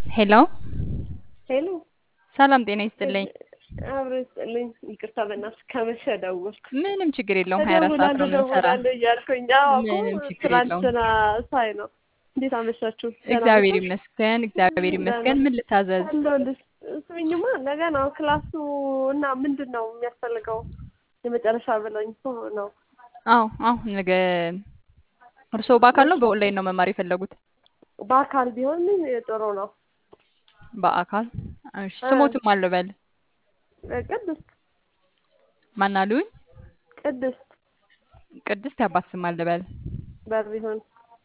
ሄሎ ሄሎ ሰላም ጤና ይስጥልኝ። አብሮ ይስጥልኝ። ይቅርታ በእናትሽ ከመሸ ደወልኩ። ምንም ችግር የለውም። ሀያ አራት ሰዓት ነው እደውላለሁ የምንሰራ። እደውላለሁ እያልኩኝ አዎ እኮ ምንም ችግር የለውም። ትናንትና ሳይ ነው። እንዴት አመሻችሁ? ደህና እግዚአብሔር ናችሁ? ይመስገን፣ እግዚአብሔር ይመስገን። ምን ልታዘዝ? አለሁልሽ። ስሚኝማ ነገ ነው ክላሱ እና ምንድን ነው የሚያስፈልገው? የመጨረሻ ብለኝ እኮ ነው። አዎ አዎ፣ ነገ እርስዎ በአካል ነው በኦንላይን ነው መማር የፈለጉት? በአካል ቢሆን ጥሩ ነው። በአካል እሺ። እ ስሞትም አልበል ቅድስት ማን አሉኝ? ቅድስት ቅድስት ያባት ስም አልበል በሪሁን